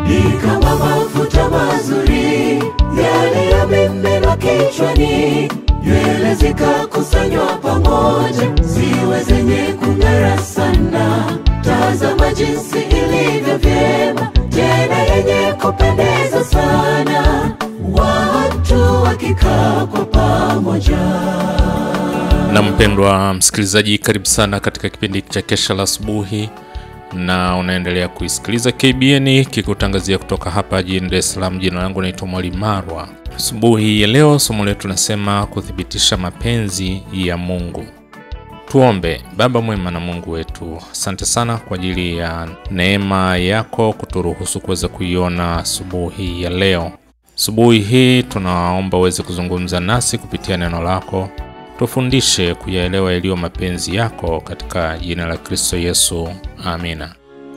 ni kama mafuta mazuri yaliyomiminwa kichwani, nywele zikakusanywa pamoja, ziwe zenye kung'ara sana. Tazama jinsi ilivyo vyema, tena yenye kupendeza sana, watu wakikaa kwa pamoja. Na mpendwa msikilizaji, karibu sana katika kipindi cha Kesha la Asubuhi, na unaendelea kuisikiliza KBN kikutangazia kutoka hapa jijini Dar es Salaam. Jina langu naitwa Mwalimu Marwa. Asubuhi ya leo somo letu nasema kuthibitisha mapenzi ya Mungu. Tuombe. Baba mwema na Mungu wetu, asante sana kwa ajili ya neema yako kuturuhusu kuweza kuiona asubuhi ya leo. Asubuhi hii tunaomba uweze kuzungumza nasi kupitia neno lako, tufundishe kuyaelewa yaliyo mapenzi yako katika jina la Kristo Yesu, amina.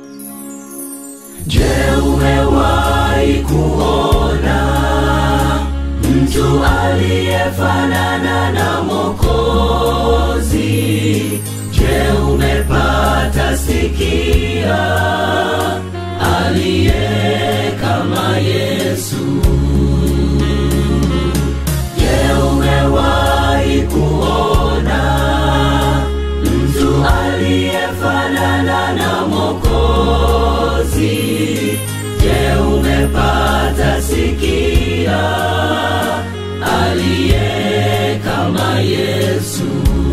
Je, umewahi kuona mtu aliyefanana na Mwokozi? Je, umepata sikia aliye kama Yesu? Je, umewahi kuona mtu aliyefanana na Mwokozi? Je, umepata sikia aliye kama Yesu?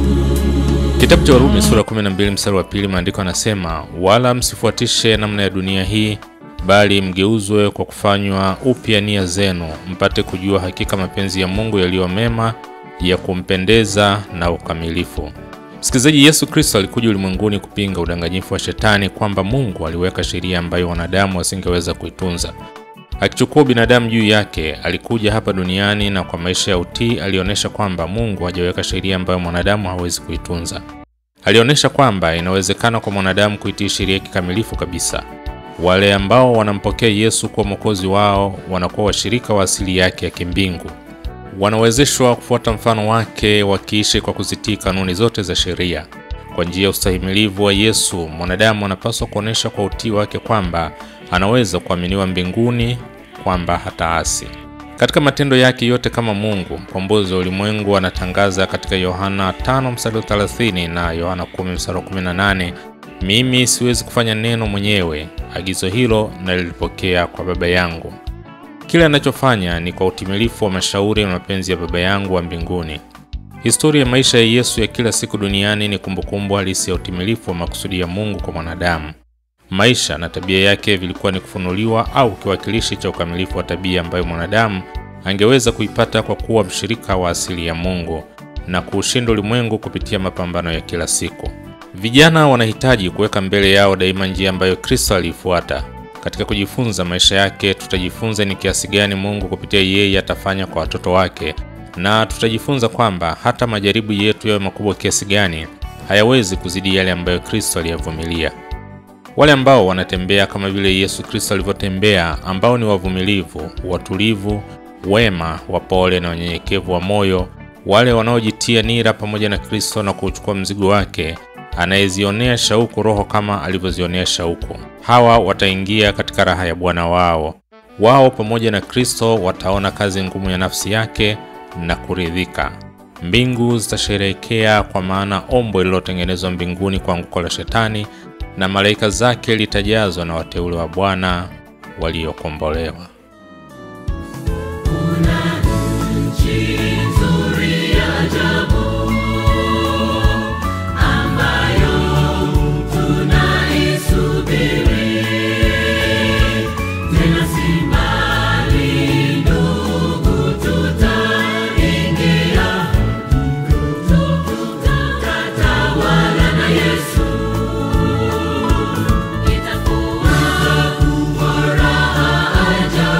Kitabu cha Warumi sura 12 mstari wa pili, maandiko yanasema, wala msifuatishe namna ya dunia hii, bali mgeuzwe kwa kufanywa upya nia zenu, mpate kujua hakika mapenzi ya Mungu yaliyo mema, ya kumpendeza na ukamilifu. Msikilizaji, Yesu Kristo alikuja ulimwenguni kupinga udanganyifu wa Shetani kwamba Mungu aliweka sheria ambayo wanadamu wasingeweza kuitunza. Akichukua binadamu juu yake, alikuja hapa duniani na kwa maisha ya utii alionyesha kwamba Mungu hajaweka sheria ambayo mwanadamu hawezi kuitunza. Alionyesha kwamba inawezekana kwa mwanadamu kuitii sheria kikamilifu kabisa. Wale ambao wanampokea Yesu kuwa mwokozi wao wanakuwa washirika wa asili yake ya kimbingu. Wanawezeshwa kufuata mfano wake, wakiishi kwa kuzitii kanuni zote za sheria. Kwa njia ya ustahimilivu wa Yesu, mwanadamu anapaswa kuonyesha kwa utii wake kwamba anaweza kuaminiwa mbinguni, kwamba hataasi. Katika matendo yake yote kama Mungu mkombozi wa ulimwengu, anatangaza katika Yohana 5 mstari wa 30 na Yohana 10 mstari wa 18, mimi siwezi kufanya neno mwenyewe, agizo hilo nalilipokea kwa Baba yangu. Kile anachofanya ni kwa utimilifu wa mashauri na mapenzi ya Baba yangu wa mbinguni. Historia ya maisha ya Yesu ya kila siku duniani ni kumbukumbu halisi ya utimilifu wa makusudi ya Mungu kwa mwanadamu. Maisha na tabia yake vilikuwa ni kufunuliwa au kiwakilishi cha ukamilifu wa tabia ambayo mwanadamu angeweza kuipata kwa kuwa mshirika wa asili ya Mungu na kuushinda ulimwengu kupitia mapambano ya kila siku. Vijana wanahitaji kuweka mbele yao daima njia ambayo Kristo aliifuata. Katika kujifunza maisha yake, tutajifunza ni kiasi gani Mungu kupitia yeye atafanya kwa watoto wake, na tutajifunza kwamba hata majaribu yetu yawe makubwa kiasi gani, hayawezi kuzidi yale ambayo Kristo aliyavumilia. Wale ambao wanatembea kama vile Yesu Kristo alivyotembea, ambao ni wavumilivu, watulivu, wema, wapole na wanyenyekevu wa moyo, wale wanaojitia nira pamoja na Kristo na kuuchukua mzigo wake, anayezionea shauku Roho kama alivyozionea shauku, hawa wataingia katika raha ya Bwana wao. Wao pamoja na Kristo wataona kazi ngumu ya nafsi yake na kuridhika. Mbingu zitasherehekea, kwa maana ombo lililotengenezwa mbinguni kwa anguko la Shetani na malaika zake litajazwa na wateule wa Bwana waliokombolewa. Nchi nzuri ya ajabu ambayo tunaisubiri, tena si mbali ndugu, tutaingia, tutatawala na Yesu. Itakuwa raha ajabu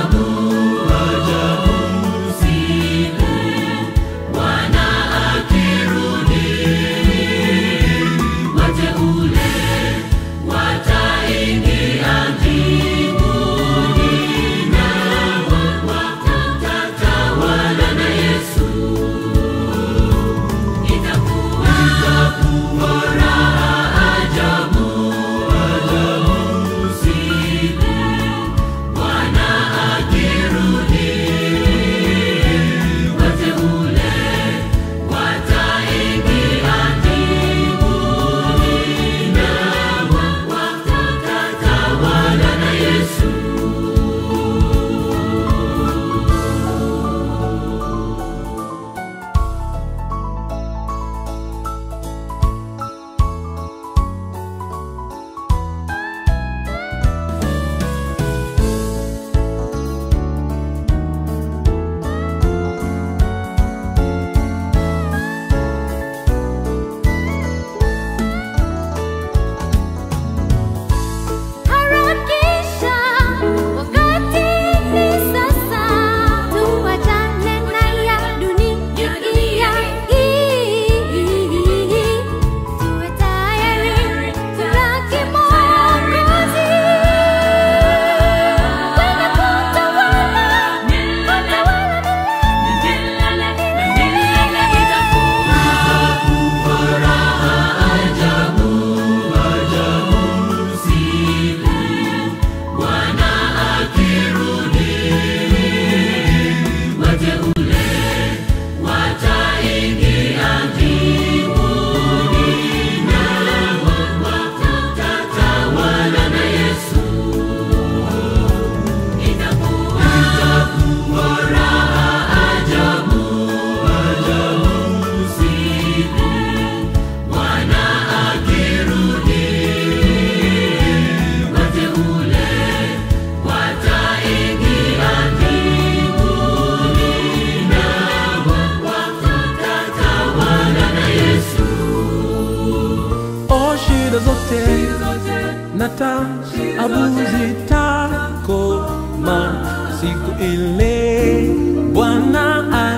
na taabu zitakoma siku ile Bwana